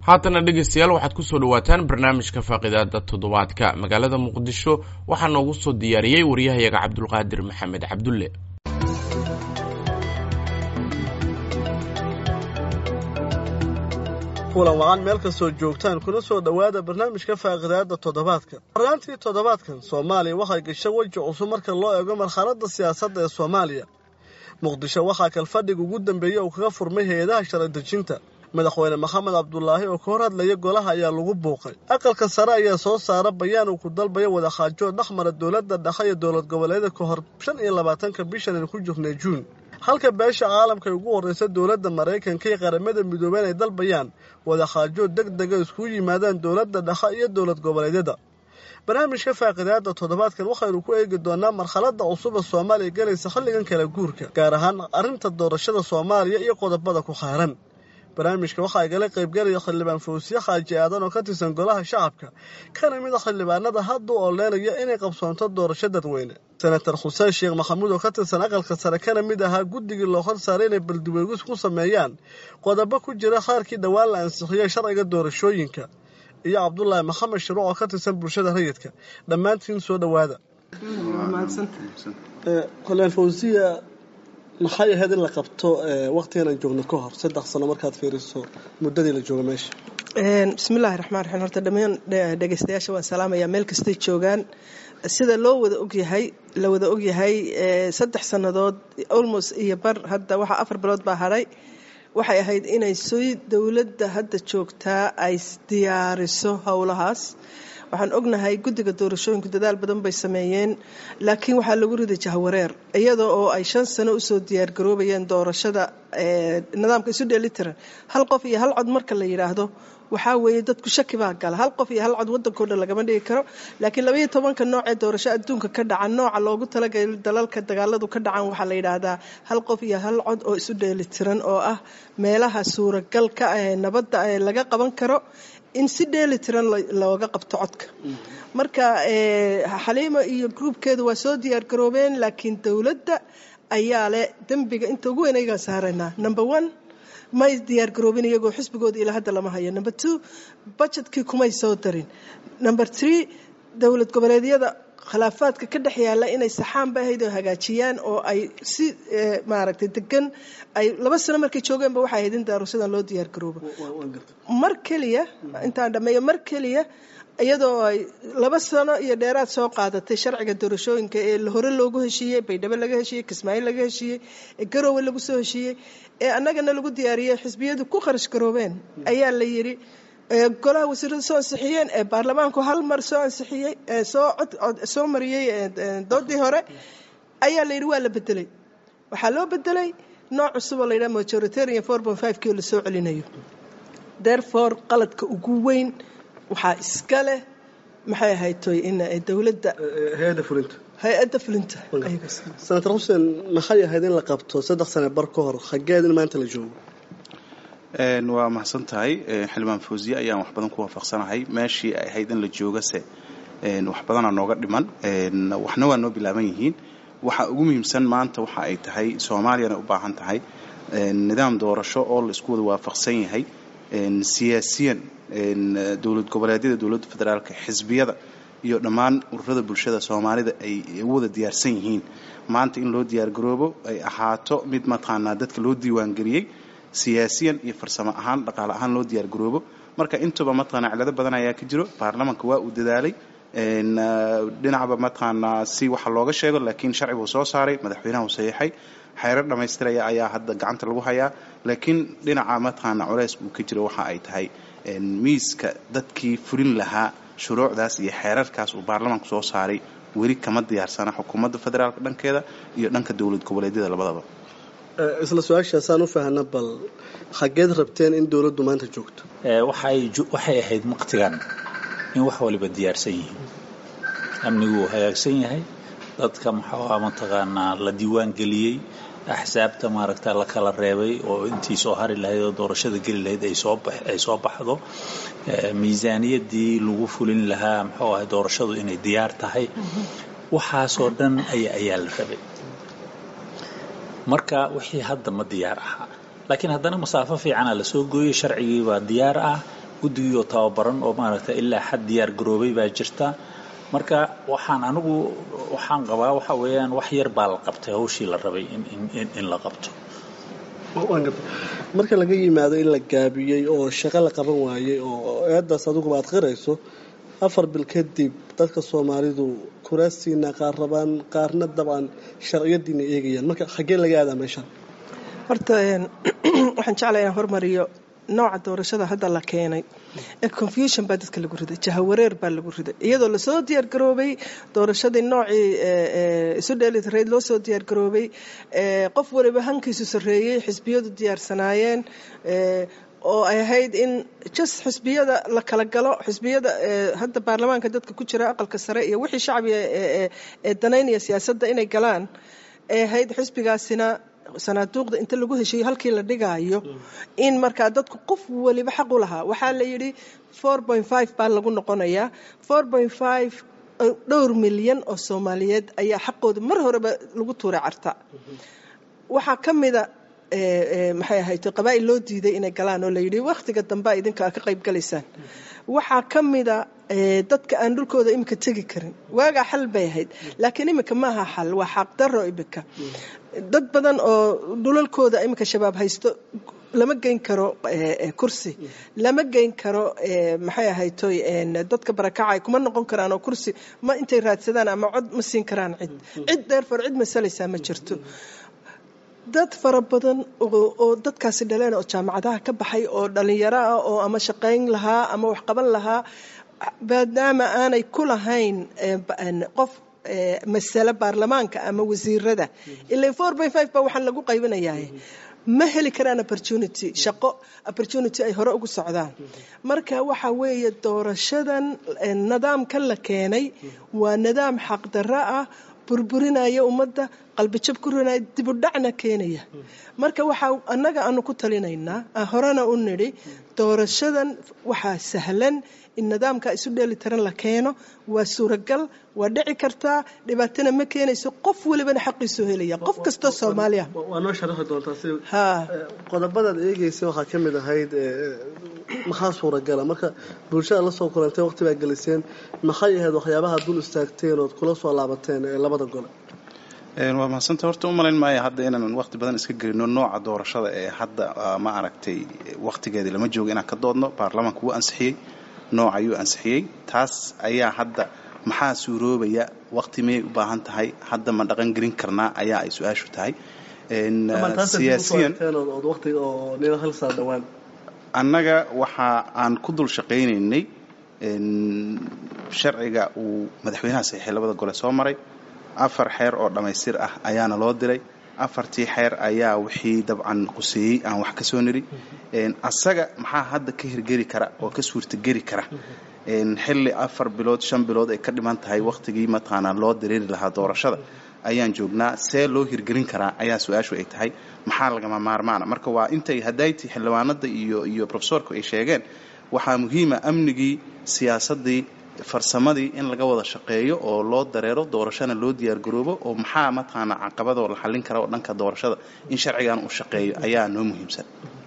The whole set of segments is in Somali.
haatana dhegaystayaal waxaad ku soo dhowaataan barnaamijka faaqidaada toddobaadka magaalada muqdisho waxaa noogu soo diyaariyey waryahayaga cabdulqaadir maxamed cabdulle kulan wacan meel kastoo joogtaan kuna soo dhowaada barnaamijka faaqidaada toddobaadka barnaantii toddobaadkan soomaaliya waxay gashay weji cusub marka loo eego marxaladda siyaasadda ee soomaaliya muqdisho waxaa kalfadhiga ugu dambeeyey uu kaga furmay hay-adaha sharci dejinta madaxweyne maxamed cabdulaahi oo ka hor hadlaya golaha ayaa lagu buuqay aqalka sare ayaa soo saara bayaan uu ku dalbayo wadaxaajood dhexmara dowladda dhexe iyo dowlad goboleeda ka hor shan iyo labaatanka bishan aynu ku jirnay juun halka beesha caalamka ay ugu horreysa dowladda maraykanka iyo qaramada midoobeen ay dalbayaan wadaxaajood deg dega iskugu yimaadaan dowladda dhexe iyo dowlad goboleedyada barnaamijka faaqidaada toddobaadkan waxaynu ku eegi doonaa marxaladda cusub ee soomaaliya galaysa xilligan kala guurka gaar ahaan arrinta doorashada soomaaliya iyo qodobada ku kheyran barnaamijka waxaa igala qaybgalaya xildhibaan fawsiye xaaji aadan oo ka tirsan golaha shacabka kana mid a xildhibaanada hadda u oleynaya inay qabsoonto doorasho dadweyne senator xuseen sheekh maxamuud oo ka tirsan aqalka sare kana mid ahaa guddigii loo hor saaray inay baldiweegis ku sameeyaan qodobo ku jira qaarkii dhowaan la ansixiyey sharciga doorashooyinka iyo cabdulaahi maxamed shiruuc oo ka tirsan bulshada rayidka dhammaantiin soo dhowaada xildhibaan fawsiya maxay ahayd in la qabto waqtigan aan joogno ka hor saddex sano markaad fiiriso muddadii la joogo meesha bismillahi raxmaan raxiim horta dhammaan dhegeystayaasha waan salaamayaa meel kastay joogaan sida loo wada ogyahay la wada ogyahay saddex sannadood almost iyo bar hadda waxaa afar bilood baa hadhay waxay ahayd inay sii dowladda hadda joogtaa ay diyaariso howlahaas waxaan ognahay guddiga doorashooyinku dadaal badan bay sameeyeen laakiin waxaa lagu riday jahwareer iyadoo oo ay shan sano usoo diyaargaroobayeen doorashada nidaamka isu dheelitiran hal qof iyo hal cod marka la yidhaahdo waxaa weeye dadku shaki baa gala hal qof iyo hal cod wadankao dhan lagama dhigi karo laakiin labaiyo tobanka nooc ee doorasho adduunka ka dhacan nooca loogu talagalay dalalka dagaaladu ka dhacan waxaa la yidhaahdaa hal qof iyo hal cod oo isu dheelitiran oo ah meelaha suuragalka ee nabadda ee laga qaban karo in si dheeli tiran looga qabto codka marka xaliimo iyo gruubkeedu waa soo diyaargaroobeen laakiin dowladda ayaa leh dembiga inta ugu weyn ayagaa saaraynaa number one may diyaargaroobin iyagoo xisbigooda ilaa hadda lama hayo number two budgetkii kumay soo darin number three dowlad goboleedyada khilaafaadka ka dhex yaala inay saxaan ba ahayd oo hagaajiyaan oo ay si maaragtay degan ay laba sano markay joogeenba waxay ahayd in daarushadan loo diyaar garoobo mar keliya intaan dhammeeyo mar keliya iyadoo ay laba sano iyo dheeraad soo qaadatay sharciga doorashooyinka ee hore loogu heshiiyey baydhabo laga heshiiyey kismaayo laga heshiiyey ee garoowe lagu soo heshiiyey ee annagana lagu diyaariyey xisbiyadu ku kharash garoobeen ayaa la yidhi golaha wasiirada soo ansixiyeen ee baarlamaanku hal mar soo ansixiyey soo soo mariyey doodii hore ayaa la yidhi waa la bedelay waxaa loo bedelay nooc cusub oo la yidhaha majoritarian four point five kii oo lasoo celinayo therefore qaladka ugu weyn waxaa iska leh maxay ahayd toy in dowladda hay-adda fulinta hay-adda fulinta senator xuseen maxay ahayd in la qabto saddex sane bar ka hor xageed in maanta la joogo waa mahadsan tahay xildhibaan fawsiye ayaan wax badan ku waafaqsanahay meeshii ay ahayd in la joogase wax badanaa nooga dhiman waxna waa noo bilaaban yihiin waxa ugu muhiimsan maanta waxa ay tahay soomaaliyana u baahan tahay nidaam doorasho oo la isku wada waafaqsan yahay siyaasiyan dowlad goboleedyada dowladda federaalka xisbiyada iyo dhammaan ururada bulshada soomaalida ay u wada diyaarsan yihiin maanta in loo diyaargaroobo ay ahaato mid mataqaanaa dadka loo diiwaangeliyey siyaasiyan iyo farsamo ahaan dhaqaale ahaan loo diyaargaroobo marka intuba mataqaanaa cilado badan ayaa ka jiro baarlamaanka waa uu dadaalay dhinacba mataqaanaa si waxa looga sheego laakiin sharciguu soo saaray madaxweynaha uu saxiixay xeerar dhammaystiraya ayaa hadda gacanta lagu hayaa laakiin dhinaca mataqaanaa culays uu ka jiro waxa ay tahay miiska dadkii fulin lahaa shuruucdaas iyo xeerarkaas uu baarlamaanku soo saaray weli kama diyaarsana xukuumadda federaalka dhankeeda iyo dhanka dowlad goboleedyada labadaba isla su-aashaasaan u faahna bal xageed rabteen in dowladdu maanta joogto waxay ahayd waqtigan in wax waliba diyaarsan yihiin amnigu uu hagaagsan yahay dadka muxuuha mataqaanaa la diiwaan geliyey axsaabta maaragta la kala reebay oo intii soo hari lahayd oo doorashada geli lahayd ay soo baxdo miisaaniyadii lagu fulin lahaa muxuu ahay doorashadu inay diyaar tahay waxaasoo dhan ayaa la rabay marka wixii hadda ma diyaar ahaa laakiin haddana masaafo fiicana lasoo gooyey sharcigii baa diyaar ah guddigii oo tababaran oo maaragtay ilaa xad diyaar garoobay baa jirta marka waxaan anigu waxaan qabaa waxa weeyaan wax yar baa la qabtay hawshii la rabay in in in la qabto marka laga yimaado in la gaabiyey oo shaqo la qaban waayey oo eedaas adiguba aad qirayso afar bil kadib dadka soomaalidu kuraastiina qaar rabaan qaarna dabcan sharciyadiina eegayaan marka xaggee laga aadaa meesha horta waxaan jeclaya inaan hormariyo nooca doorashada hadda la keenay ee confusion baa dadka lagu riday jahawareer baa lagu riday iyadoo lasoo diyaargaroobay doorashadii noocii isu dheelitirayd loo soo diyaargaroobay qof waliba hankiisu sarreeyey xisbiyadu diyaarsanaayeen oo ay ahayd in jas xisbiyada la kala galo xisbiyada hadda baarlamaanka dadka ku jira aqalka sare iyo wixii shacbiga ee danaynaya siyaasadda inay galaan ay ahayd xisbigaasina sanaaduuqda inta lagu heshiiyo halkii la dhigaayo in markaa dadku qof waliba xaq u lahaa waxaa la yidhi baa lagu noqonayaa dhowr milyan oo soomaaliyeed ayaa xaqooda mar horeba lagu tuuray carta waxaa ka mida maxay ahayd qabaa'il loo diiday inay galaan oo layidhi wakhtiga dambe idinka ka qayb galaysaan waxaa ka mida dadka aan dhulkooda imika tegi karin waagaa xal bay ahayd laakiin imika maaha xal waa xaqdaro imika dad badan oo dhulalkooda imika shabaab haysto lama geyn karo kursi lama geyn karo maxay ahaytoy dadka barakacay kuma noqon karaan oo kursi ma intay raadsadaan ama cod ma siin karaan cid cid dheerfar cid masalaysaa ma jirto dad fara badan oo dadkaasi dhaleen oo jaamacadaha ka baxay oo dhalinyaro ah oo ama shaqayn lahaa ama wax qaban lahaa maadaama aanay ku lahayn qof masale baarlamaanka ama wasiirada ila ba waxaan lagu qaybinayaa ma heli karaan opportunity shaqo opportunity ay hore ugu socdaan marka waxa weeye doorashadan nidaamkan la keenay waa nidaam xaqdarro ah burburinaya ummadda qalbijab ku rinaya dibudhacna keenaya marka waxaa annaga aanu ku talinaynaa horena u nidhi doorashadan waxaa sahlan in nidaamka isu dheeli tiran la keeno waa suuragal waa dhici kartaa dhibaatana ma keenayso qof walibana xaqiisoo helaya qof kastoo soomaaliya waa noo sharaxi doontaa si qodobadaad eegeysa waxaa ka mid ahayd maxaa suuragala marka bulshada la soo kulantay waqti baa geliseen maxay ahayd waxyaabaha dul istaagteen ood kula soo laabateen ee labada gole waa mahadsanta horta u malayn maayo hadda inaan waqti badan iska gelino nooca doorashada ee hadda ma aragtay waqtigeedii lama joogo inaan ka doodno baarlamaanka wuu ansixiyey nooc ayuu ansixiyey taas ayaa hadda maxaa suuroobaya waqti miyay u baahan tahay hadda ma dhaqan gelin karnaa ayaa ay su-aashu tahay siyaasiyan annaga waxa aan ku dul shaqaynaynay sharciga uu madaxweynaha saxiixay labada gole soo maray afar xeer oo dhammaystir ah ayaana loo diray afartii xeer ayaa wixii dabcan quseeyey aan wax ka soo niri asaga maxaa hadda ka hirgeli kara oo ka suurtageli kara xilli afar bilood shan bilood ay ka dhiman tahay waqtigii mataqaanaa loo dareeri lahaa doorashada ayaan joognaa see loo hirgelin karaa ayaa su-aashu ay tahay maxaa lagama maarmaana marka waa intay hadayti xildhibaanada iyo iyo profesorku ay sheegeen waxaa muhiima amnigii siyaasadii farsamadii in laga wada shaqeeyo oo loo dareero doorashana loo diyaargaroobo oo maxaa mataqaanaa caqabadoo la xallin kara oo dhanka doorashada in sharcigan uu shaqeeyo ayaa noo muhiimsan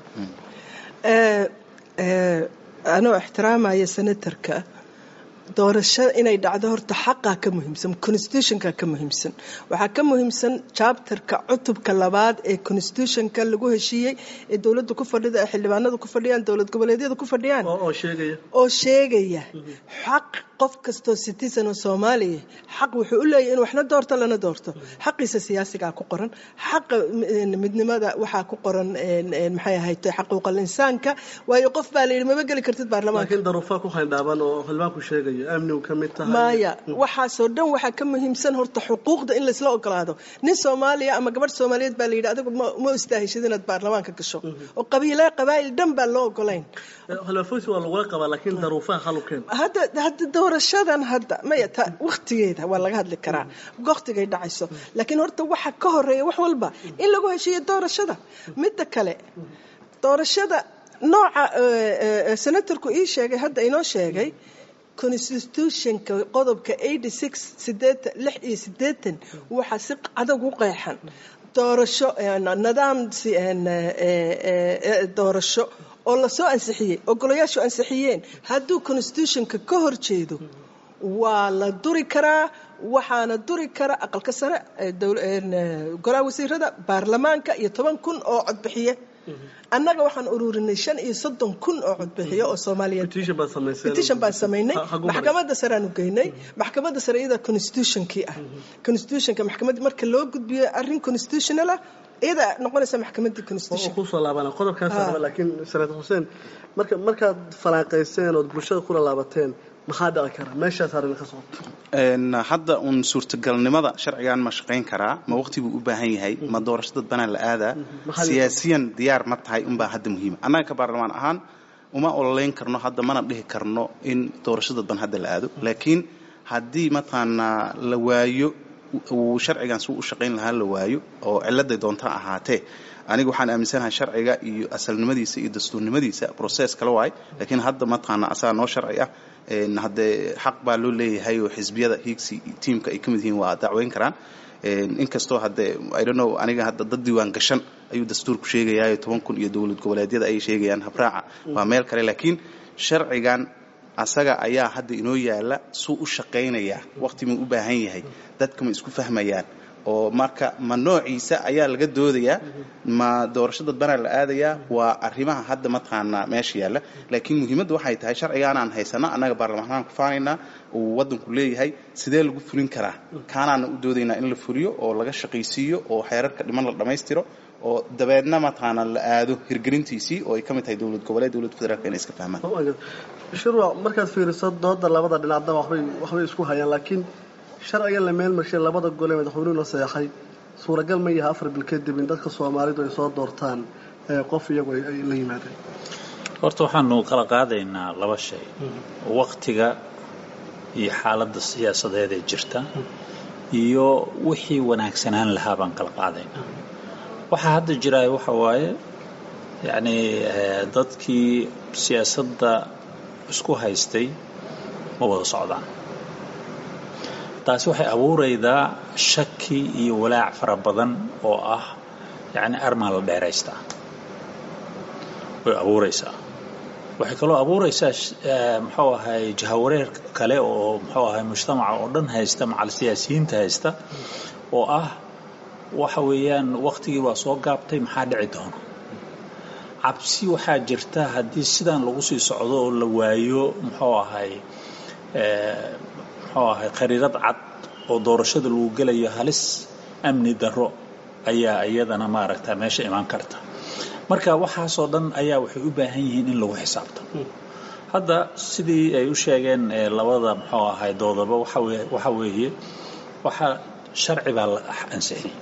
anoo ixtiraamaya senatarka doorashada inay dhacdo horta xaqaa ka muhiimsan constitutionka ka muhiimsan waxaa ka muhiimsan chapterka cutubka labaad ee constitutionka lagu heshiiyey ee dowladda ku fadhida ee xildhibaanadu ku fadhiyaan dowlad goboleedyada ku fadhiyaan oo sheegaya xaq qof kastoo citizen oo soomaaliya xaq wuxuu u leeyahy in waxna doorto lana doorto xaqiisa siyaasigaa ku qoran xaqa midnimada waxaa ku qoran maxay ahayd xaquuqal insaanka waayo qof baa la yidhi mama geli kartid baarlamaanka laakiin daruufaa ku xildhaaban oo xildhibaanku sheegayo amnigu ka mid tahay maya waxaasoo dhan waxaa ka muhiimsan horta xuquuqda in laysla ogolaado nin soomaaliya ama gabadh soomaaliyeed baa la yidhi adigu ma istaahishid inaad baarlamaanka gasho oo qabiila qabaa'il dhan baan loo ogolayn khilaafoysi waa lagula qabaa laakiin daruufaha xalukeen hadda hadda doorashadan hadda maya ta waqtigeeda waa laga hadli karaa waqtigay dhacayso laakiin horta waxa ka horeeya wax walba in lagu heshiiyo doorashada midda kale doorashada nooca senatarku ii sheegay hadda inoo sheegay constitutionka qodobka eighty six sideetan lix iyo sideetan waxaa si adag u qeexan doorasho nidaam doorasho oo lasoo ansixiyey oo golayaashu ansixiyeen hadduu constitutionka ka hor jeedo waa la duri karaa waxaana duri kara aqalka sare golaha wasiirada baarlamaanka iyo toban kun oo codbixiye annaga waxaan ururinay shan iyo soddon kun oo codbixiye oo soomaaliyeed petition baan samaynay maxkamadda sareaan u geynay maxkamadda sare iyada constitutionkii ah constitutionka maxkamadda marka loo gudbiyo arrin constitutional ah iyada noqonaysa maxkamaddii constitution kusoo laabana qodobkaas laakiin senator xuseen marka markaad falaanqayseen ood bulshada kula laabateen maxaa dhici kara meeshaas arrin ka socoto hadda uun suurtagalnimada sharcigan ma shaqayn karaa ma waqti buu u baahan yahay ma doorasho dad banaan la aadaa siyaasiyan diyaar ma tahay unbaa hadda muhiima annaga ka baarlamaan ahaan uma ololeyn karno hadda mana dhihi karno in doorasho dad ban hadda la aado laakiin haddii mataqaanaa la waayo uu sharcigan suu u shaqayn lahaa la waayo oo ciladay doonta ahaatee aniga waxaan aaminsanahay sharciga iyo asalnimadiisa iyo dastuurnimadiisa process kala waay laakiin hadda mataqaana asaga noo sharci ah haddee xaq baa loo leeyahay oo xisbiyada hiigsi tiamka ay ka mid yihiin waa dacweyn karaan inkastoo haddee i don't know aniga hadda dad diiwaan gashan ayuu dastuurku sheegayaayo toban kun iyo dowlad goboleedyada ayay sheegayaan habraaca waa meel kale laakiin sharcigan asaga ayaa hadda inoo yaala suu u shaqaynayaa waqti muu u baahan yahay dadka ma isku fahmayaan oo marka ma noociisa ayaa laga doodayaa ma doorasho dadbanaa la aadayaa waa arrimaha hadda mataqaanaa meesha yaalla laakiin muhiimadda waxay tahay sharcigaanaan haysana annaga baarlamaanaan ku faanaynaa uu waddanku leeyahay sidee lagu fulin karaa kaanaana u doodaynaa in la fuliyo oo laga shaqaysiiyo oo xeerarka dhiman la dhammaystiro oo dabeedna mataqaana la aado hirgelintiisii oo ay ka mid tahay dowlad goboleed dowlad federaalka inay iska fahmaan shirwa markaad fiiriso dooda labada dhinacda waxbay waxbay isku hayaan laakiin sharcigan la meel marshay labada gole madaxweynuhu la seexay suuragal ma yaha afar bil kadib in dadka soomaalidu ay soo doortaan qof iyagu ay la yimaadeen horta waxaanu kala qaadaynaa laba shay waqtiga iyo xaaladda siyaasadeed ee jirta iyo wixii wanaagsanaan lahaa baan kala qaadaynaa waxaa hadda jiraay waxa waaye yacni dadkii siyaasadda isku haystay ma wada socdaan taasi waxay abuuraydaa shaki iyo walaac fara badan oo ah yacni armaa la dheeraystaa way abuuraysaa waxay kaloo abuuraysaa muxuu ahay jahawareer kale oo muxuu ahay mujtamaca oo dhan haysta macal siyaasiyiinta haysta oo ah waxa weeyaan waqtigii waa soo gaabtay maxaa dhici doona cabsi waxaa jirta haddii sidan lagu sii socdo oo la waayo muxuu ahay muxuu ahay khariirad cad oo doorashada lagu gelayo halis amni darro ayaa iyadana maaragta meesha imaan karta marka waxaasoo dhan ayaa waxay u baahan yihiin in lagu xisaabtamo hadda sidii ay u sheegeen labada muxuu ahay doodaba waxa weeye waxaa sharci baa la ansixiyey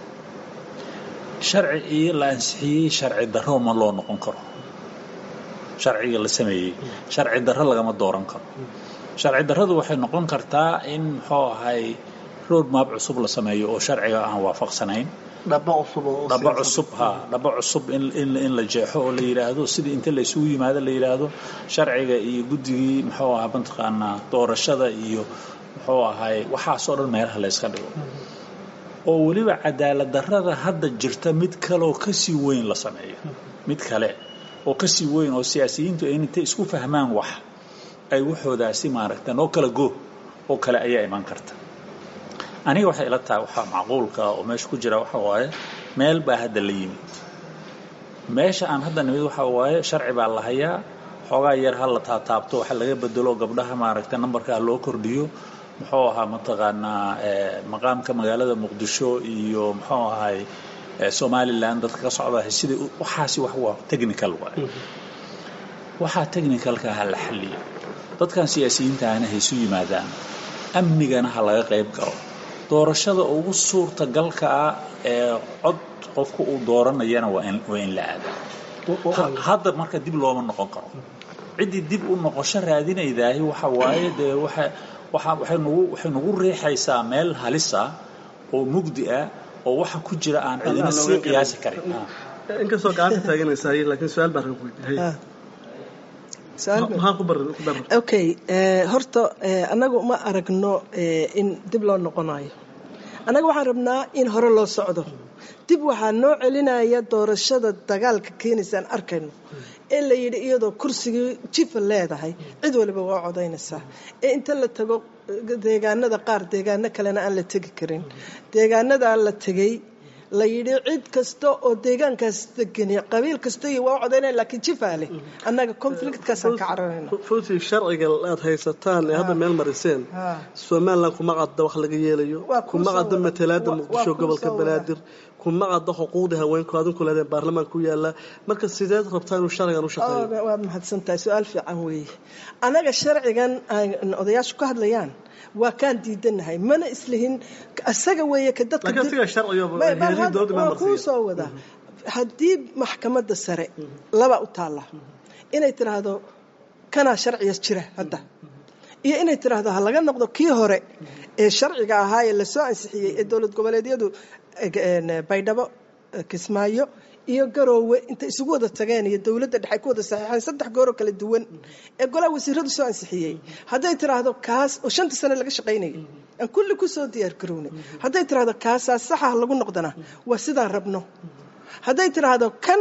sharci iyo la ansixiyey sharci darro ma loo noqon karo sharciga la sameeyey sharci darro lagama dooran karo sharci darradu waxay noqon kartaa in muxuu ahay road map cusub la sameeyo oo sharciga aan waafaqsanayn dhaba cusub oo dhaba cusub ha dhaba cusub in in in la jeexo oo la yidhaahdo sidii inta la isugu yimaado la yidhaahdo sharciga iyo guddigii muxuu ahaa mataqaanaa doorashada iyo muxuu ahay waxaasoo dhan meelaha la yska dhigo oo weliba cadaalad darrada hadda jirta mid kaleoo kasii weyn la sameeyo mid kale oo kasii weyn oo siyaasiyiintu ay intay isku fahmaan wax ay waxoodaasi maaragta noo kala go oo kale ayaa iman karta aniga waxay ila tahay waxaa macquulka oo meesha ku jira waxa waaye meel baa hadda la yimid meesha aan hadda nimid waxa waaye sharci baa la hayaa xoogaa yar ha la taataabto waxa laga bedelo gabdhaha maaragta nambarkaa loo kordhiyo muxuu ahaa mataqaanaa maqaamka magaalada muqdisho iyo muxuu ahay somalilan dadka ka socda sida waxaasi wax waa technical waay waxaa technicalka ha la xalliyo dadkan siyaasiyiinta ahna haysu yimaadaan amnigana ha laga qayb galo doorashada ugu suurtagalka ah ee cod qofku uu dooranayana waa in la aada hadda marka dib looma noqon karo ciddii dib u noqosho raadinaydaahi waxa waaye dee waxa waxa waxay nagu waxay nagu riixaysaa meel halis ah oo mugdi ah oo waxa ku jira aan cidina sii qiyaasi karin inkastoo gacanta taaganaysaa laakiin su-aal baan rag weydiiyey maxaa ku bar ku dar okay horta annagu ma aragno in dib loo noqonayo annaga waxaan rabnaa in hore loo socdo dib waxaa noo celinaya doorashada dagaalka keenaysaan arkayno ee la yidhi iyadoo kursigii jifa leedahay cid waliba waa codaynaysaa ee inta la tago deegaanada qaar deegaano kalena aan la tegi karin deegaanadaa la tegay la yidhi cid kasta oo deegaankaas degani qabiil kasta iyo waa u codaynaya laakiin jifaa leh annaga conflictkaasaan ka cararayna fuuti sharciga aad haysataan ee hadda meel mariseen somalilan kuma cadda wax laga yeelayo Waa kuu kuma soo cadda wada. matalaada Waa- muqdisho waa kuu gobolka soo wada. banaadir kuma cadda xuquuqda haweenku adinku leedeen baarlamaanka ku yaala marka sideed rabtaa inuu sharcigan u shaqeeyo Oh, waad mahadsan tahay su-aal fiican weeye annaga sharcigan ay odayaashu ka hadlayaan waa kaan diidanahay mana islihin isaga weeye ka dadka laakiin dib- siga sharciga Bay- bal heerin had- dowladda waa baa kuu marsiiya soo wadaa haddii maxkamadda sare laba u taalla inay tiraahdo kanaa sharciga jira hadda iyo inay tiraahdo ha laga noqdo kii hore ee sharciga ahaa ee lasoo ansixiyey ee dowlad goboleedyadu eh, baydhabo eh, kismaayo iyo garoowe intay isugu wada tageen iyo dowladda dhexe ku wada saxiixeen saddex gooroo kala duwan ee golaha wasiiradu soo ansixiyey hadday tiraahdo kaas oo shanta sane laga shaqaynayay aan kulli kusoo diyaar garownay hadday tiraahdo kaasaa saxa lagu noqdana waa sidaan rabno hadday tiraahdo kan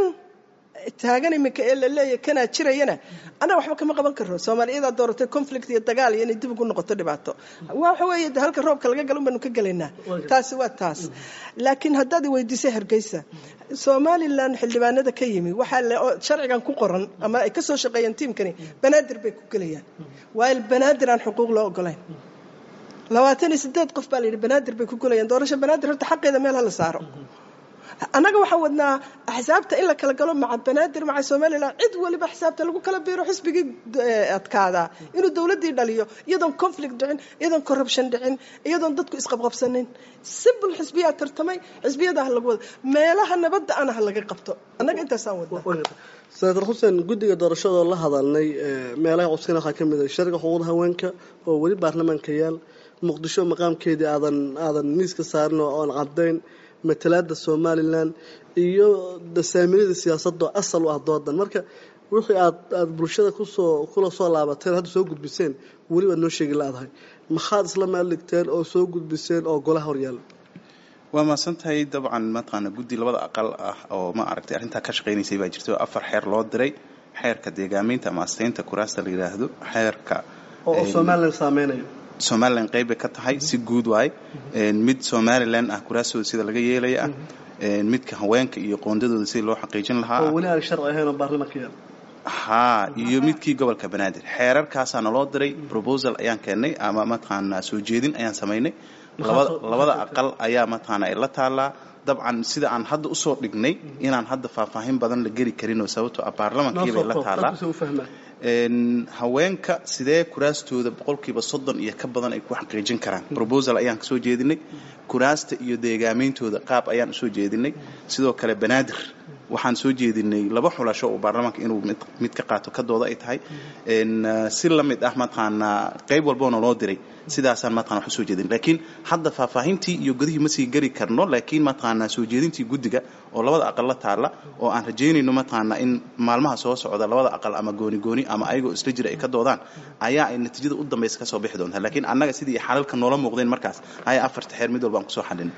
taagan iminka ee la leeyahay kanaa jirayana annaga waxba kama qaban karno soomaaliyadaa dooratay conflict iyo dagaal iyo inay dib ugu noqoto dhibaato waxa weeye de halka roobka laga galo baanu ka gelaynaa taasi waa taas laakiin haddaad i weydiisay hargeysa somalilan xildhibaanada ka yimi waxaa le oo sharcigan ku qoran ama ay ka soo shaqeeyeen tiimkani banaadir bay ku gelayaan waayo banaadir aan xuquuq loo ogolayn labaatan iyo sideed qof baa la yidhi banaadir bay ku gelayaan doorasho banaadir horta xaqeeda meel hala saaro annaga waxaan wadnaa axsaabta in la kala galo maca banaadir maca somalilan cid waliba xisaabta lagu kala biiro xisbigii eh, adkaadaa inuu dowladdii dhaliyo iyadoon conflict dhicin iyadoon corruption dhicin iyadoon dadku isqabqabsanin simple xisbiyaa tartamay xisbiyada ha lagu wada meelaha nabadda ana ha laga qabto annaga intaasaan wadnaa senator xuseen guddiga doorashadoo la hadalnay ee, meelaha codsiina waxaa ka mid ah sharciga xuquuqda haweenka oo weli baarlamaanka yaal muqdisho maqaamkeedii aadan aadan miiska saarin oo aan cadayn matalaada somalilan iyo dasaaminada siyaasadda oo asal u ah doodan marka wixii aad aad bulshada kusoo kula soo laabateen hadda soo gudbiseen weli waad noo sheegi laadahay maxaad isla meel dhigteen oo soo gudbiseen oo golaha horyaala waa mahadsantahay dabcan mataqaana guddi labada aqal ah oo ma aragtay arrintaa ka shaqaynaysay baa jirta oo afar xeer loo diray xeerka deegaameynta ama asteynta kuraasta la yidhaahdo xeerka oo oo een, somalilan saameynayo somalilan qayb bay ka tahay si guud waaye Een, mid somalilan ah kuraastooda sida laga yeelaya ah Een, midka haweenka iyo qoondadooda sida loo xaqiijin lahaa oo ah weli aan sharci ahayn oo baarlamaanka yaal haa iyo midkii gobolka banaadir xeerarkaasaa naloo diray proposal ayaan keennay ama mataqaanaa soo jeedin ayaan samaynay labada Maxaa soo- labada maxaa soo aqal ayaa mataqaana ay la taalaa dabcan sida aan hadda usoo dhignay inaan hadda faahfaahin badan la geli karin oo sababtoo ah noo baarlamankii soo bay la koob taalaa dadku si u fahmaan Een, haweenka sidee kuraastooda boqolkiiba soddon iyo ka badan ay ku xaqiijin karaan proposal ayaan kasoo jeedinay kuraasta iyo deegaameyntooda qaab ayaan usoo jeedinay sidoo kale banaadir waxaan soo jeedinay laba xulasho oo baarlamaanka inuu mid, mid ka qaato ka dooda ay tahay Een, uh, si la mid ah mataqaanaa qayb walboona loo diray sidaasaan mataqana wax usoo jeedin laakiin hadda faahfaahintii iyo godihii ma sii geli karno laakiin mataqaanaa soo jeedintii guddiga oo labada aqal la taala oo aan rajaynayno mataqaanaa in maalmaha soo socda labada aqal ama gooni gooni ama ayagoo isla jira ay ka doodaan ayaa ay natiijada u dambaysa kasoo bixi doontaa laakiin annaga sidii xalalka noola muuqdeen markaas ayaa afarta xeer mid walba aan kusoo xalin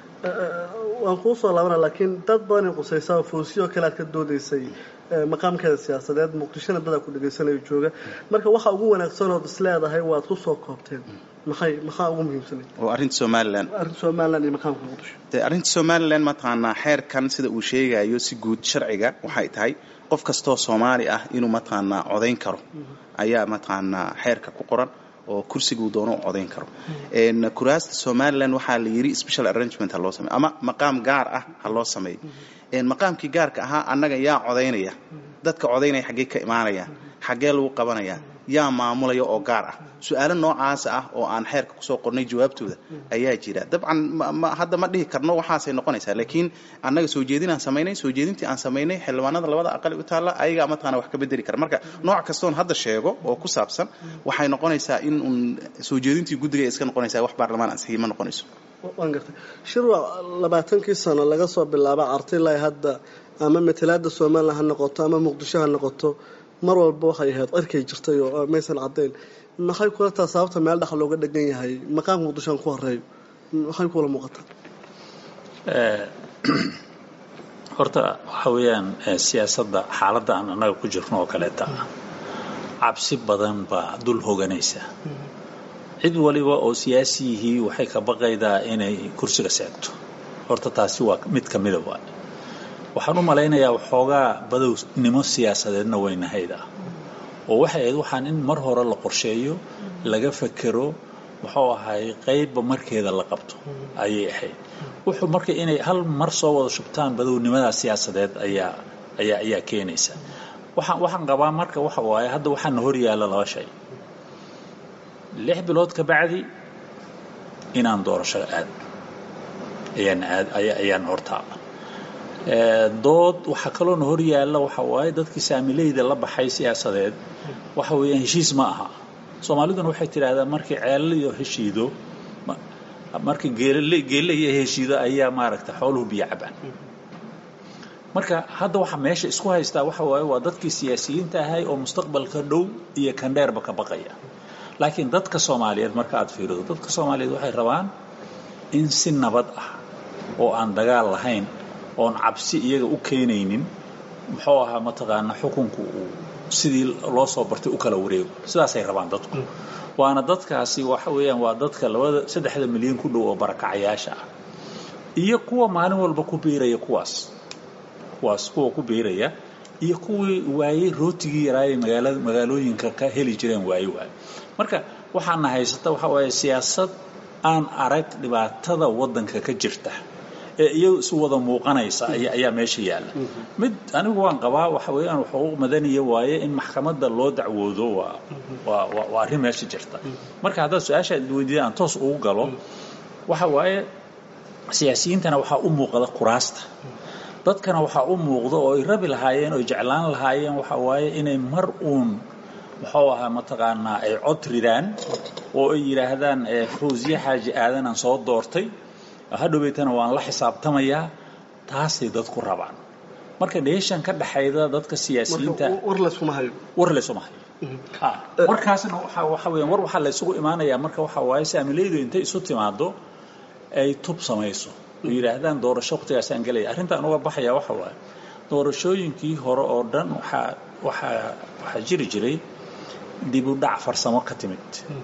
waan kuu soo laabana laakiin dad badanay qusaysaa oo foosiyo kale aad ka doodaysay ee, maqaamkeeda siyaasadeed muqdishona dadaa ku dhegaysanayo jooga marka waxa ugu wanaagsan ood is leedahay waad ku soo koobteen maxay maxaa ugu muhiimsanay oo arrinta somalilan arrinta somalilan iyo maqaamka muqdisho dee arrinta somalilan mataqaanaa xeerkan sida uu sheegayo si guud sharciga waxay tahay qof kastoo soomaali ah inuu mataqaanaa codayn karo ayaa mataqaanaa xeerka ku qoran oo kursiguu doono u codayn karo Een, kuraasta somalilan waxaa la yidhi special arrangement ha loo sameeyo ama maqaam gaar ah ha loo sameeyo Een, maqaamkii gaarka ahaa annaga yaa codaynaya dadka codaynaya xaggee ka imaanaya xaggee lagu qabanaya yaa maamulaya oo gaar ah su-aalo noocaas ah oo aan xeerka kusoo qornay jawaabtooda ayaa jira dabcan ma- ma- hadda ma dhihi karno waxaasay noqonaysaa laakiin annaga soo jeedin aan samaynay soo jeedintii aan samaynay xildhibaanada labada aqal u taalla ayagaa mataqaana wax ka bedeli kara marka nooc kastoon hadda sheego oo ku saabsan waxay noqonaysaa in uun soo jeedintii guddiga ay iska noqonaysaa wax baarlamaan ansixiyey ma noqonayso waan gartay shirwa labaatankii sano laga soo bilaaba artilay hadda ama matalaada somalilan ha noqoto ama muqdisho ha noqoto mar walba waxay ahayd cirkay jirtay oo maysan cadayn maxay kula taa sababta meel dhex looga dhegan yahay maqaamka muqdisho aan ku horeeyo maxay kula muuqataa horta waxa weeyaan siyaasadda xaaladda aan annaga ku jirno oo kaleeta ah cabsi badan baa dul hoganaysa cid waliba oo siyaasiyihii waxay ka baqaydaa inay kursiga seegto horta taasi waa mid ka mida waay waxaan u malaynayaa waxoogaa badownimo siyaasadeedna weynahayda oo waxay ahayd waxaan in mar hore la qorsheeyo laga fekero muxuu ahay qaybba markeeda la qabto ayay ahayd wuxuu marka inay hal mar soo wada shubtaan badownimada siyaasadeed ayaa ayaa ayaa keenaysa waxaan waxaan qabaa marka waxa waaye hadda waxaana hor yaalla laba shay lix bilood ka bacdi inaan doorasho aad ayaan aad ayaan hortaaba dood waxaa kaloona hor yaalla waxa waaye dadkii saamileyda la baxay siyaasadeed waxa weeyaan heshiis ma aha soomaaliduna waxay tidhaahdaa markii ceelal iyo heshiido markii geelale geelle iyo heshiido ayaa maaragta xooluhu biyo cabaan marka hadda waxa meesha isku haystaa waxa waaye waa dadkii siyaasiyiinta ahay oo mustaqbalka dhow iyo kandheerba ka baqaya laakiin dadka soomaaliyeed marka aad fiirido dadka soomaaliyeed waxay rabaan in si nabad ah oo aan dagaal lahayn oon cabsi iyaga u keenaynin muxuu ahaa mataqaana xukunku uu sidii loo soo bartay u kala wareego sidaasay rabaan dadku waana dadkaasi waxa weeyaan waa dadka labada saddexda milyan ku dhow oo barakacayaasha ah iyo kuwa maalin walba ku biiraya kuwaas kuwaas kuwa ku biiraya iyo kuwii waayey rootigii yaraayay magaalada magaalooyinka ka heli jireen waaye waaye marka waxaana haysata waxa waaye siyaasad aan arag dhibaatada waddanka ka jirta ee iyadu isu wada muuqanaysa ayaa meesha yaalla mid anigu waan qabaa waxa weeyaan xuquuq madaniya waaye in maxkamadda loo dacwoodo waa waa waa arrin meesha jirta marka haddaad su-aasha weydiida aan toos ugu galo waxa waaye siyaasiyiintana waxaa u muuqda kuraasta dadkana waxaa u muuqda oo ay rabi lahaayeen oo ay jeclaan lahaayeen waxa waaye inay mar uun muxuu ahaa mataqaanaa ay cod ridaan oo ay yidhaahdaan fawsiye xaaji aadanaan soo doortay hadhoweytana waan la xisaabtamayaa taasay dadku rabaan marka dheeshan ka dhaxayda dadka siyaasiyiinta war laysuma hayo war laysuma hayo warkaasna waxa waxa weeyaan war waxaa laysugu imaanayaa marka waxa waaye saamileydu intay isu timaado ay tub samayso oo yidhaahdaan doorasho waqtigaasaan gelaya arrintaan uga baxaya waxa waaye doorashooyinkii hore oo dhan waxaa waxaa waxaa jiri jiray dib u dhac farsamo ka timid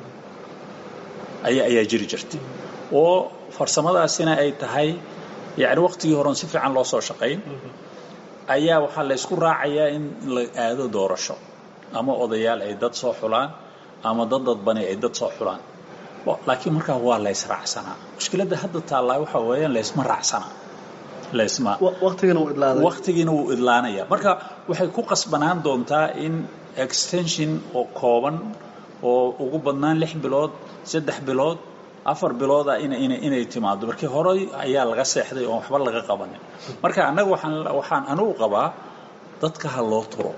ayaa ayaa jiri jirtay oo farsamadaasina ay tahay yacni waqtigii horeon si fiican loo soo shaqayn ayaa waxaa la ysku raacayaa in la aado doorasho ama odayaal ay dad soo xulaan ama dad dadbani ay dad soo xulaan laakiin markaa waa la ysraacsanaa mushkiladda hadda taallaa waxa weeyaan laysma raacsanaa laysma waqtigana wuu idlaaday waqtigiina wuu idlaanaya marka waxay ku qasbanaan doontaa in extension oo kooban oo ugu badnaan lix bilood saddex bilood afar bilooda inay timaado markii horey ayaa laga seexday oon waxba laga qabanin marka annaga waxaan anugu qabaa dadka ha loo turo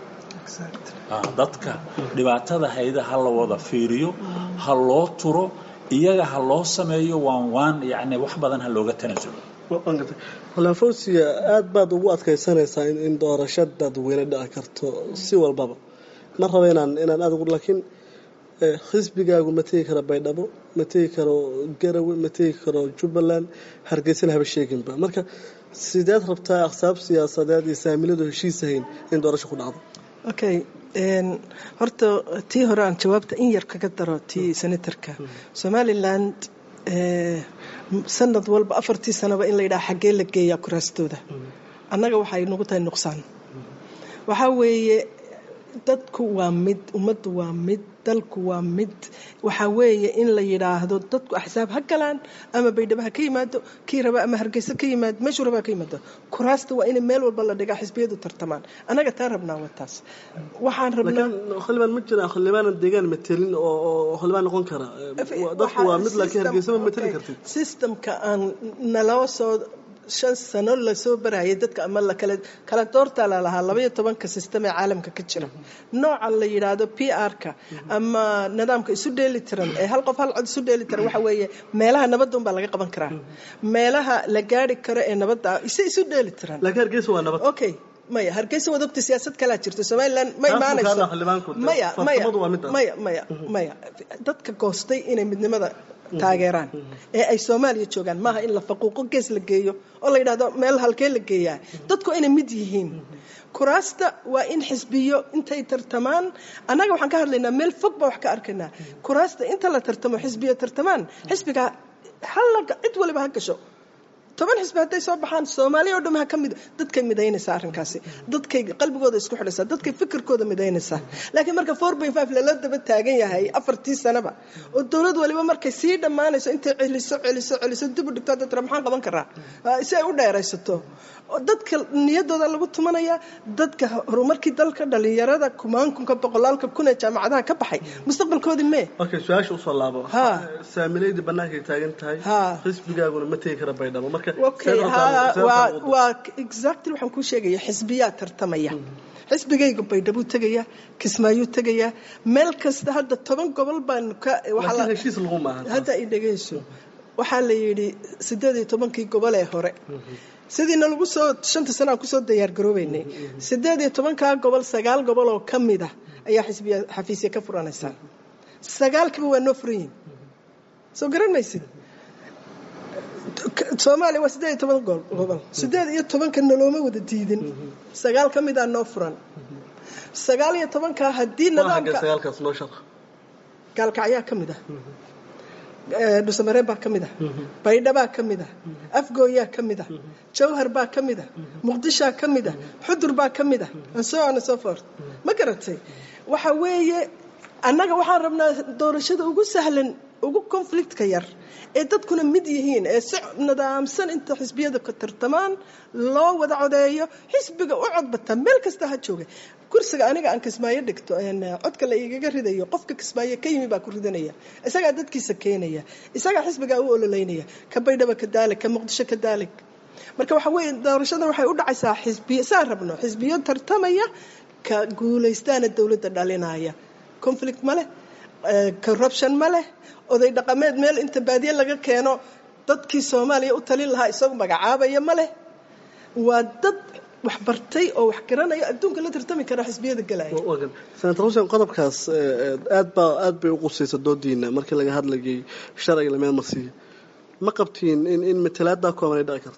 dadka dhibaatada hayda ha la wada fiiriyo ha loo turo iyaga ha loo sameeyo waan waan yani wax badan ha looga tanasulo xulaafowsiga aad baad ugu adkaysanaysaa in doorasho dadweyne dhici karto si walbaba ma raba inaan inaan aad ugu laakiin xisbigaagu ma tegi karo baydhabo ma tegi karo garawe ma tegi karo jubbaland hargeysana haba sheeginba marka sideed rabtaa aqsaab siyaasadeed iyo saamiladu heshiisahayn in doorasho ku dhacdo okay horta tii hore aan jawaabta in yar kaga daro tii senatarka somaliland sanad walba afartii sanaba in la yidhaha xaggee la geeyaa kuraastooda annaga waxay nagu tahay nuqsaan waxaa weeye dadku waa mid ummaddu waa mid dalku waa mid waxaa weeye in la yidhaahdo dadku axsaab ha galaan ama baydhabo ha ka yimaado kii raba ama hargeysa ka yimaado meeshuu raba ha ka yimaado kuraasta waa in meel walba la dhigaa xisbiyadu tartamaan annaga taa rabnaa waa taas waxaan rabnaa xildhibaan ma jiraan xildhibaanan deegaan matelin oo xildhibaan noqon kara dadku waa mid laakiin hargeysa ma mateli kartid systemka aan naloo soo shan sano lasoo barayay dadka ama lakala kala doortaa lalahaa labaiyo tobanka sistem ee caalamka ka jira nooca la yidhaahdo p r-ka ama nidaamka isu dheeli tiran ee hal qof hal cod isu dheeli tiran waxa weeye meelaha nabadda unbaa laga qaban karaa meelaha la gaari karo ee nabadda ise isu dheeli tiran laakiin hargeysa waa nabad okay maya hargeysa waad ogta siyaasad kalaa jirta somalilan ma Taas imaanayso bukaanaa xildhibaanku dee maya maya farsamadu waa midaas. maya maya maya dadka goostay inay midnimada taageeraan ee ay soomaaliya joogaan maaha in la faquuqo gees la geeyo oo la yidhahdo meel halkee la geeyaa dadku inay mid yihiin kuraasta waa in xisbiyo intay tartamaan annaga waxaan ka hadlaynaa meel fog baa wax ka arkaynaa kuraasta inta la tartamo xisbiyo tartamaan xisbiga halla cid waliba ha gasho toban xisbi hadday soo baxaan soomaaliya oo dham ha ka mid dadkay midaynaysaa arrinkaasi dadkay qalbigooda isku xidhaysaa dadkay fikirkooda midaynaysaa laakiin marka four by five lala daba taagan yahay afartii sanaba oo dowlad waliba markay sii dhammaanayso intay celiso celiso celiso dib u dhigto hadda tira maxaan qaban karaa Ah, si ay u dheeraysato oo dadka niyadooda lagu tumanaya dadka horumarkii dalka dhalinyarada kumaankunka boqolaalka kun ee jaamacadaha ka baxay mustaqbalkoodii mee okay su-aasha usoo laabo Ha. saamileydii bannaankay taagan tahay Ha. xisbigaaguna ma tegi kara baydhabo marka okay seed ha rabtaa- waa seed rabtaa waa exactly waxaan kuu sheegaya xisbiyaa tartamaya xisbigayga baydhabuu tegaya kismaayuu tegaya meel kasta hadda toban gobol baan ka waxaa la- laakiin heshiis lagu maaha hadda i dhegayso waxaa la yidhi sideed iyo tobankii gobol ee hore sidiina lagu soo shanta sana aan kusoo diyaargaroobeynay sideed iyo tobankaa gobol sagaal gobol oo ka mid ah ayaa xisbiya xafiisya ka furanaysaa sagaalkiiba waa noo furan yihin soo garan maysid soomaaliya waa sideed iyo toban go- gobol sideed iyo tobanka nalooma wada diidin sagaal ka mid a noo furan sagaal iyo tobankaa haddii waa xaggee nidaamka sagaalkaas noo shaq gaalkacyaa ka mid ah Eh, dhusamareen baa ka mid ah baydhabaa ka mid ah afgooyaa ka mid ah jawhar baa ka mid ah muqdishaa ka mid ah xudur baa ka mid ah and so on and so forth ma garatay waxa weeye annaga waxaan rabnaa doorashada ugu sahlan ugu conflictka yar ee dadkuna mid yihiin ee si nidaamsan inta xisbiyada ka tartamaan loo wada codeeyo xisbiga u codbata meel kasta ha jooga kursiga aniga aan kismaayo dhigto een, codka la igaga ridayo qofka kismaayo ka yimi baa ku ridanaya isagaa dadkiisa keenaya isagaa xisbigaa u ololeynaya ka baydhaba ka daalig ka muqdisho ka daalig marka waxa weeye doorashada waxay u dhacaysaa xisbiyo saan rabno xisbiyo tartamaya ka guulaystaana dowladda dhalinaya conflict ma leh eh, corruption ma leh oday dhaqameed meel inta baadiye laga keeno dadkii soomaaliya u talin lahaa isagu magacaabaya ma leh waa dad wax bartay oo wax garanaya adduunka la tartami kara xisbiyada galaya wagan senator xuseen qodobkaas eh, aad baa aad bay u qusaysa doodiina markii laga hadlayay sharciga la meel marsiiyo ma qabtiin in in matalaaddaa kooban ay dhici karto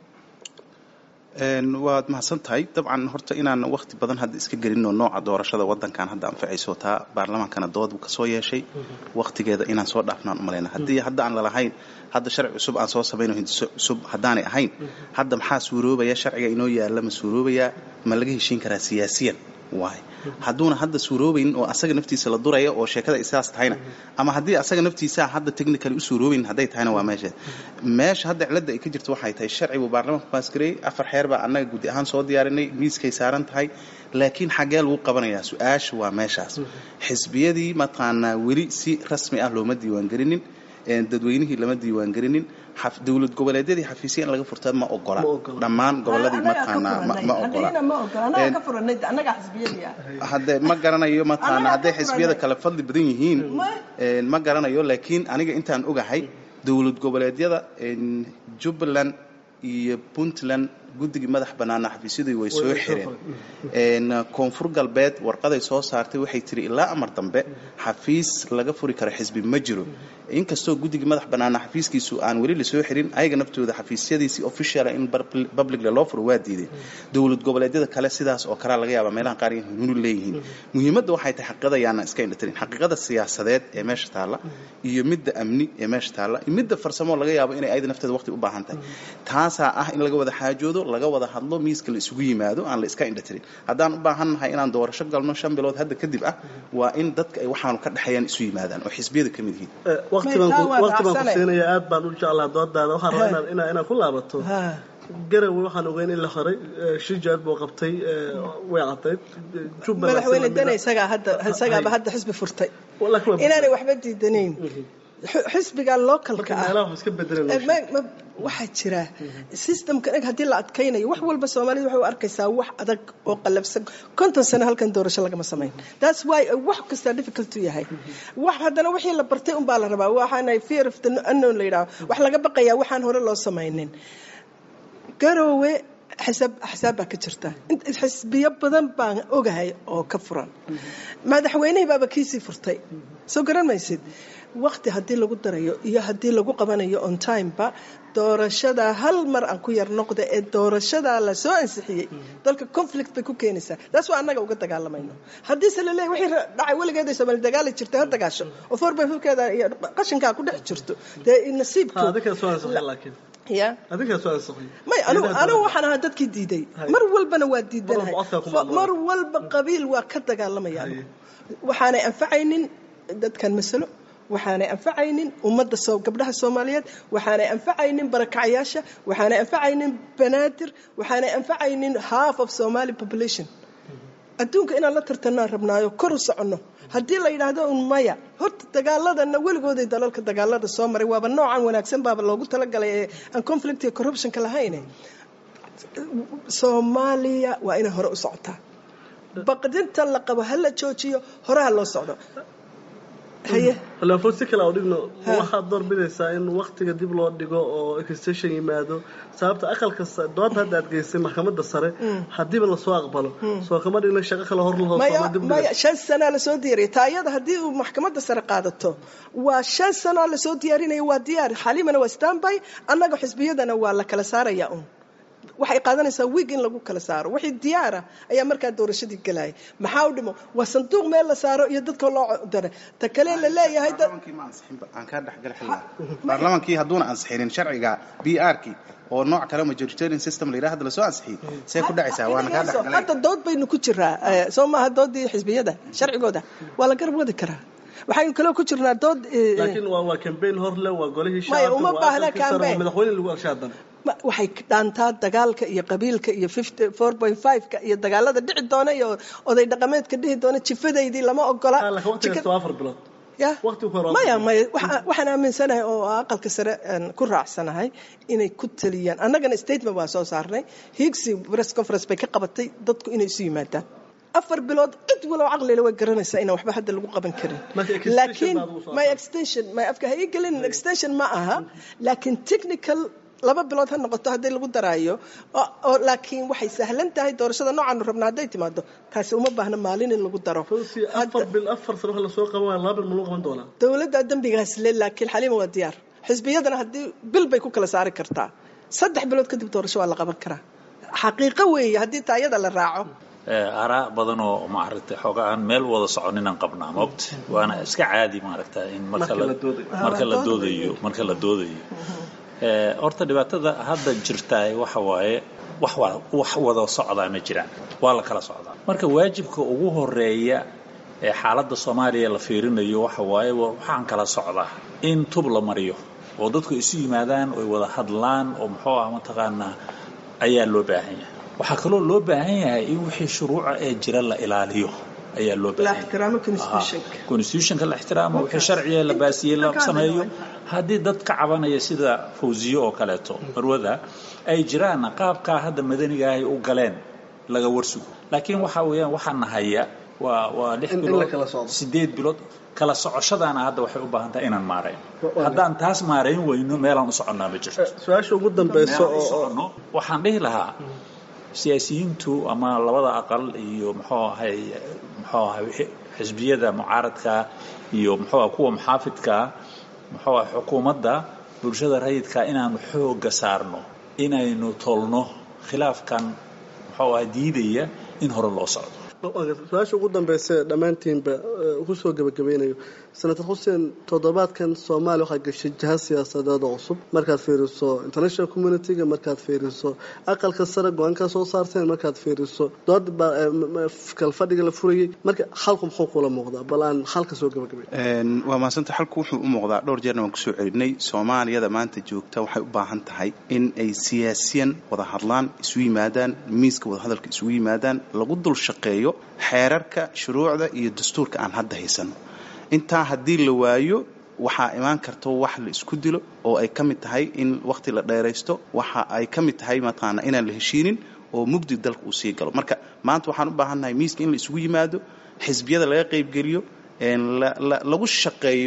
Een, waad mahadsan tahay dabcan horta inaan waqti badan hadda iska gelinno nooca doorashada wadankan hadda anfacayso taa baarlamaankana dood buu kasoo yeeshay waqtigeeda inaan soo dhaafnaan umalayna haddii hadda aan lalahayn hadda sharci cusub aan soo samayno hindiso cusub haddaanay ahayn hadda maxaa suuroobaya sharciga inoo yaalla ma suuroobayaa ma laga heshiin karaa siyaasiyan waay hadduuna hadda suuroobayn oo asaga naftiisa la duraya oo sheekada isaas tahayna ama haddii asaga naftiisa hadda technically u suuroobayn hadday tahayna waa meesha meesha hadda cilada ay ka jirto waxay tahay sharci buu baarlamaanku baasgareeyey afar xeer baa annaga gudi ahaan soo diyaarinay miiskay saaran tahay laakiin xaggee lagu qabanayaa su-aasha waa meeshaas xisbiyadii mataqaanaa weli si rasmi ah looma diiwaangelinin een, dadweynihii lama diiwaangelinin xaf- dowlad goboleedyadii xafiisya in laga furta ma ogola Ma ogola. dhammaan goboladii mataqaanaa ma- ma ogola anagaa Een, ka furanay annagaa xisbiyadii ah hadde ma garanayo mataqaana Anaga hadday ka xisbiyada furanay. kale fadli badan yihiin Ma- een, ma garanayo laakiin aniga intaan ogahay dowlad goboleedyada een, jubbaland iyo puntland guddigii madax bannaana xafiisyadii way soo Way soo xireen een, koonfur galbeed warqaday soo saartay waxay tiri ilaa amar dambe xafiis laga furi karo xisbi ma jiro inkastoo guddigii madax bannaana xafiiskiisu aan weli lasoo xirin ayaga naftooda xafiisyadiisi officiala in bar- publicly loo furo waa diiday dowlad goboleedyada kale sidaas oo kalea laga yaaba meelaha qaar inay hunu leeyihiin muhiimadda waxay tahay xaqiiqada yaana iska indhatirin xaqiiqada siyaasadeed ee meesha taalla iyo midda amni ee meesha taalla iyo midda farsamo laga yaabo inay ayada nafteeda waqti u baahan tahay taasaa ah in laga wada xaajoodo laga wada hadlo miiska la isugu yimaado aan la iska indhatirin haddaan u baahannahay inaan doorasho galno shan bilood hadda kadib ah waa in dadka ay waxaanu ka dhexeeyaan isu yimaadaan oo xisbiyada ka mid yihiin Eh, waqti baan ku- Maytaa waa waqti baan ku raacsane. siinaya aad baan u jeclaa doodaada waxaan rabaa inaan- inaan inaan ku laabato Ha. garawe waxaan ogeyn in la xiray eh, shijaad buu qabtay eh, way cadayd jubbaland madaxweyne sida dane mida- isagaa hadda isagaaba hadda xisbi furtay laakiin waa- inaanay waxba diidanayn Xu- xisbiga localka marka ah meelaha wax iska bedelan Eh, ma- ma- waxaa jira systemka eg haddii la adkaynayo wax walba soomaalida waxay u arkaysaa wax adag oo qalabsan konton sano halkan doorasho lagama samayn that's why eh, wax kasta difficult u yahay wax haddana wixii la bartay unbaa la rabaa waxaana fear of the unknown la yidhaho wax laga baqayaa waxaan hore loo samaynin garoowe xisaab axsaab baa ka jirta Int- xisbiyo badan baan ogahay oo ka furan madaxweynihii baaba kiisii furtay soo garan maysid waqti haddii lagu darayo iyo haddii lagu qabanayo on timeba doorashada hal mar aan ku yar noqda ee doorashadaa la soo ansixiyey dalka conflict bay ku keenaysaa taas waa annaga uga dagaalamayno haddiise la leeyahy wixii dhacay weligeed ay soomaali dagaali jirtay ha dagaasho oo foorbayfurkeeda iyo qashinkaa ku dhex jirto dee nasiibku adinkaa soo ansixay laakiin ya adinkaa soo ansixay may anigu anigu waxaan ahaa dadkii diiday mar walbana waa diidanahay Mar walba codkaa kuma mar walba qabiil waa ka dagaalamaya anigu waxaanay anfacaynin dadkan masalo waxaanay anfacaynin ummadda soo gabdhaha soomaaliyeed waxaanay anfacaynin barakacayaasha waxaanay anfacaynin banaadir waxaanay anfacaynin half of somali population adduunka inaan la tartanaan rabnaayo kor u soconno haddii la yidhaahdo un maya horta dagaaladana weligooday dalalka dagaalada soo maray waaba noocan wanaagsan baaba loogu talagalay ee aan conflict iyo corruptionka lahayn soomaaliya waa inay hore u socotaa baqdinta la qabo ha la joojiyo horeha loo socdo haye halafo si kale aan dhigno Ha. waxaad doorbidaysaa in waktiga dib loo dhigo oo extension yimaado sababta aqalka sa- doonta hadda aad geysay maxkamadda sare haddiiba lasoo aqbalo soo kama dhigna shaqo kale hor lahoo maya sooma dib maya dhiga shan sanaa lasoo diyaariyay taayada haddii uu maxkamadda sare qaadato waa shan sanoo lasoo diyaarinaya waa diyaar xaliimana waa standby annaga xisbiyadana waa la kala saaraya un waxay qaadanaysaa wiig in lagu kala saaro wixii diyaara ayaa markaa doorashadii gelaya maxaa u dhimo waa sanduuq meel la saaro iyo dadka loo dara ta kale la leeyahay dad baarlamaankii ma ansixinba aan kaa dhexgal xilliga baarlamaankii hadduuna ansixinin sharciga b r kii oo nooc kale majoritarian system la yidhaha hadda lasoo ansixiyey see ku dhacaysaa waana kaa dhexgalay hadda dood baynu ku jiraa eh, soo maaha doodii xisbiyada sharcigooda waa la garab wadi karaa waxaynu kaloo ku jirnaa dood eh, laakiin waa waa campaign hor le waa golihii Maya, shacabka uma waa baahna aqalkii sare, waa campaign. madaxweyne lagu alsha haddana ma- waxay dhaantaa dagaalka iyo qabiilka iyo 4.5ka iyo dagaalada dhici doona iyo oday dhaqameedka dhihi doona jifadaydii lama ogola Ah, laakiin waqtigaas Jika- waa afar bilood ya waqtigu ku hor waa maya afar maya waxa- waxaan aaminsanahay oo aqalka sare aan ku raacsanahay inay ku taliyaan annagana statement waa soo saarnay higsi press conference bay ka qabatay dadku inay isu yimaadaan afar bilood cid walow caqlile way garanaysaa inaan waxba hadda lagu qaban karin Marka extension laakiin baad ugu soo my saartay. extension my afka ha ii gelin extension ma aha laakiin technical laba bilood ha noqoto haddii lagu daraayo oo- oo laakiin waxay sahlan tahay doorashada noocaanu rabna hadday timaado taasi uma baahna maalin in lagu daro Runtii afar bil afar sano waxa lasoo qaban waaya laba bil ma lagu qaban doonaa dowladda dembigaas le laakiin xaliima waa diyaar xisbiyadana haddii bil bay ku kala saari kartaa saddex bilood kadib doorasho waa la qaban karaa xaqiiqo weeye haddii taayada la raaco araa badan oo maaragtay xoogaa aan meel wada soconinaan qabnaa moogta waana iska caadi maaragta in marka Marka la la doodayo. marka la Ah, doodayo marka la doodayo Eh, horta dhibaatada hadda jirta waxa waaye wax wa- wax wada socdaa ma jiraan waa la kala socdaa marka waajibka ugu horeeya ee xaaladda soomaaliya la fiirinayo waxa waaye wa- waxaan kala socdaa in tub la mariyo oo dadku isu yimaadaan oy wada hadlaan oo muxuu ah mataqaanaa ayaa loo baahan yahay waxaa kaloo loo baahan yahay in wixii shuruuca ee jira la ilaaliyo ayaa loo la baahan yahay ixtiraamo constitutionka Ah, constitutionka la ixtiraamo wixii sharciga la baasiyey la sameeyo haddii dad ka cabanaya sida fawziyo oo kaleeto marwada ay jiraan qaabkaa hadda madaniga ahay u galeen laga warsugo laakiin waxa weeyaan waxaa nahaya waa waa lix In- in la bilood kala socdo. sideed bilood kala socoshadaana hadda waxay u baahan tahay inaan maarayn haddaan taas maarayn weyno meelaan u soconnaa ma jirto su-aasha ugu dambeyso Meelaan u oo oo soconno waxaan dhihi lahaa siyaasiyiintu ama labada aqal iyo muxuu ahay muxuu ahay wixii- xisbiyada mucaaradka iyo muxuu ahay kuwa muxaafidka muxuu ahay xukuumadda bulshada rayidka inaanu xooga saarno inaynu tolno khilaafkan muxuu ahay diidaya in hore loo socdo su-aasha ugu dambeysa ee dhammaantiinba eh, kusoo gebagabeynayo senator xuseen toddobaadkan soomaaliya waxaa gashay jiha siyaasadeed oo cusub markaad fiiriso international community-ga markaad fiiriso aqalka sare go-aankaa soo saarteen markaad fiiriso dood baa eh, m- m- kalfadhiga la furayey marka xalku muxuu kula muuqdaa bal aan xalka soo gebagabay Een, waa mahadsanta xalku wuxuu u muuqdaa dhowr jeerna waan kusoo celinay soomaaliyada maanta joogta waxay u baahan tahay in ay siyaasiyan wada hadlaan isu yimaadaan miiska wadahadalka isugu yimaadaan lagu dul shaqeeyo xeerarka shuruucda iyo dastuurka aan hadda haysano intaa haddii la waayo waxaa imaan karto wax la isku dilo oo ay ka mid tahay in waqti la dheeraysto waxa ay ka mid tahay mataqaana inaan la heshiinin oo mugdi dalka uu sii galo marka maanta waxaan u baahannahay miiska in la isugu yimaado xisbiyada laga qaybgeliyo een la- la- lagu shaqeeyo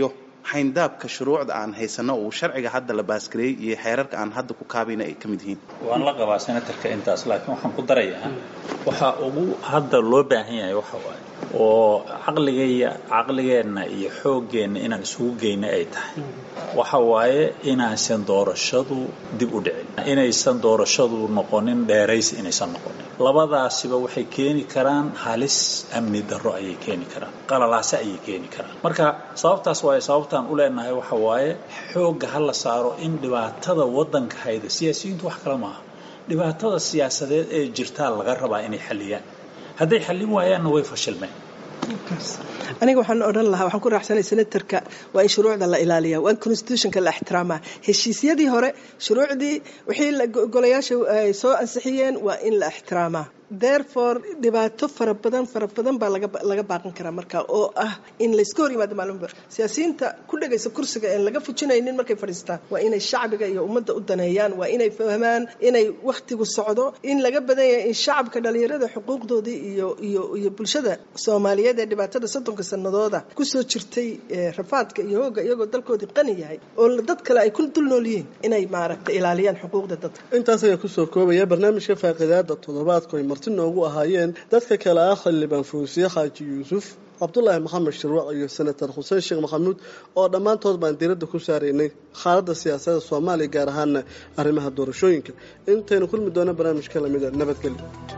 xayndaabka shuruucda aan haysano uu sharciga hadda la baasgareeyey iyo xeerarka aan hadda ku kaabayna ay ka mid yihiin waan la qabaa senatarka intaas laakiin waxaan ku darayaa waxa ugu hadda loo baahan yahay waxa waaye oo caqligaya caqligeenna iyo xooggeenna inaan isugu geyna ay tahay waxa waaye inaysan doorashadu dib u dhicin inaysan doorashadu noqonin dheerays inaysan noqonin labadaasiba waxay keeni karaan halis amni darro ayay keeni karaan qalalaase ayay keeni karaan marka sababtaas waaye sababtaan u leenahay waxa waaye xoogga ha la saaro in dhibaatada waddanka hayda siyaasiyiintu wax kale maaha dhibaatada siyaasadeed ee jirtaa laga rabaa inay xalliyaan hadday xallin waayaanna way fashilmeen aniga waxaan odhan lahaa waxaan ku raaxsanay senatarka waa in shuruucda la ilaaliya waa in constitutionka la ixtiraamaa heshiisyadii hore shuruucdii wixii golayaasha ay soo ansixiyeen waa in la ixtiraamaa therefore dhibaato fara badan fara badan baa laga baaqan karaa marka oo ah in layska hor yimaado maalinba siyaasiyiinta ku dhegaysa kursiga een laga fujinaynin markay fadhiistaan waa inay shacbiga iyo ummadda u daneeyaan waa inay fahmaan inay wakhtigu socdo in laga badan yahay in shacabka dhalinyarada xuquuqdoodii iyo iyo iyo bulshada soomaaliyeed ee dhibaatada soddonka sanadooda kusoo jirtay rafaadka iyo hooga iyagoo dalkoodii qani yahay oo dad kale ay ku dul nool yihiin inay maaragtay ilaaliyaan xuquuqda dadka intaas ayaa kusoo koobaya barnaamijka faaqidaada toddobaadku ay marti noogu ahaayeen dadka kale ah xildhibaan fawsiye xaaji yuusuf cabdulaahi maxamed shirwac iyo senator xuseen sheekh maxamuud oo dhammaantood baan diiradda ku saaraynay xaaladda siyaasadda soomaaliya gaar ahaana arrimaha doorashooyinka intaynu kulmi doona barnaamijka lamida nabadgelyo